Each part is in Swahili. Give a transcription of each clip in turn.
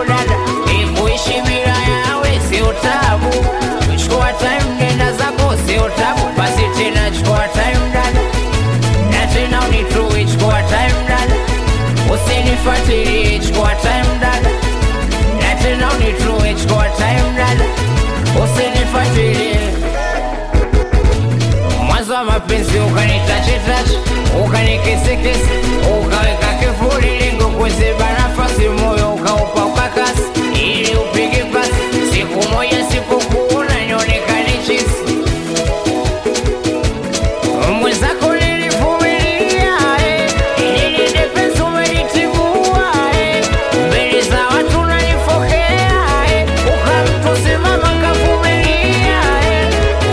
tabu dada, ikuishi bila yawe sio tabu. Chukua time nenda zako sio tabu, basi tena chukua time dada, na tena unitue, chukua time dada, usinifuatilie, chukua time dada, na tena unitue, chukua time dada, usinifuatilie mwanzo wa mapenzi ukanitachitachi ukanikisikisi ukaweka kifuli lingo kuziba nafasi moyo ukaupa ukakasi ili upige pasi siku moja sipokuona nionekane chisi mwenzako nilivumilia eh, ili ninde penzi umenitibua eh, mbele za watu nanifokea eh, ukamtusimama kavumilia eh,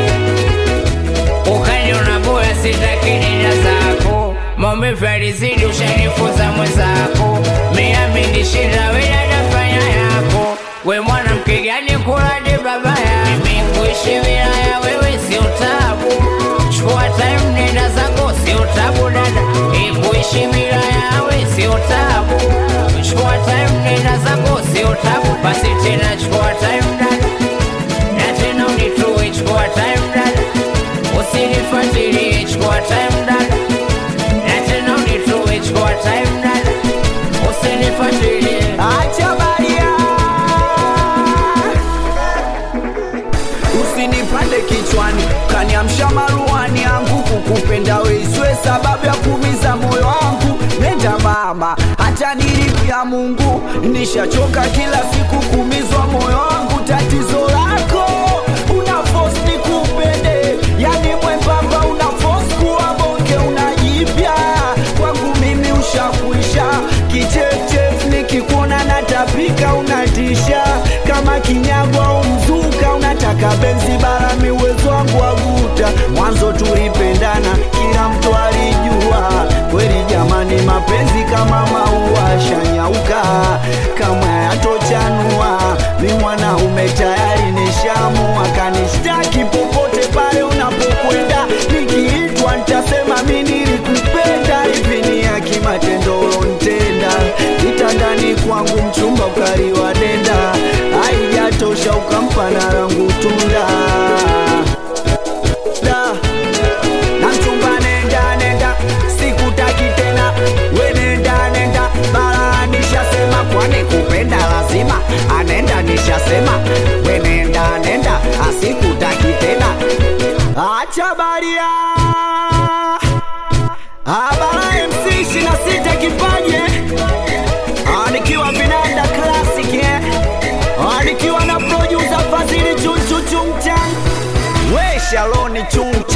ukaniona bora sitaki nenda zako maumivu yalizidi ushanifunza mwenzako miaminishinda wenadafanya yako we mwanamke gani kuladi babaya mimi kuishi bila ya wewe sio tabu chukua time nenda zako sio tabu dada ikuishi bila yawe sio tabu chukua time nenda zako sio tabu basi tena chukua time dada na tena unitue chukua time dada usinifuatilie chukua time dada na tena unitue chukua time dada usinifuatilie acha baria usinipande kichwani kaniamsha maruani yangu kukupenda weiswe sababu ya kumiza moyo wangu nenda mama hata nilipia mungu nishachoka kila siku kumizwa moyo wangu tatizo lako una force nikupende yani mwembamba una force kuwa bonge unajipya kwangu mimi ushakuisha kichefchef nikikuona natapika unatisha kama kinyago au mzuka unataka benzi bara miwezo wangu waguta mwanzo tulipendana kila mtu alijua kweli jamani mapenzi kama maua shanyauka kama yatochanua mi mwanaume tayari nishamua kanishtaki popote pale unapokwenda nikiitwa nitasema mi nilikupenda hivi ni ya kimatendo ulontenda kitandani kwangu mchumba ukaliwa denda haijatosha ukampa na rangu tunda da na mchumba nenda nenda sikutaki tena we nenda nenda bara nishasema kwani kupenda lazima anenda nishasema we nenda nenda asikutaki tena acha baria abara mc ishina sita kipaje anikiwa vinanda classic eh? anikiwa na producer fadhili chunchuchumchan we shaloni chung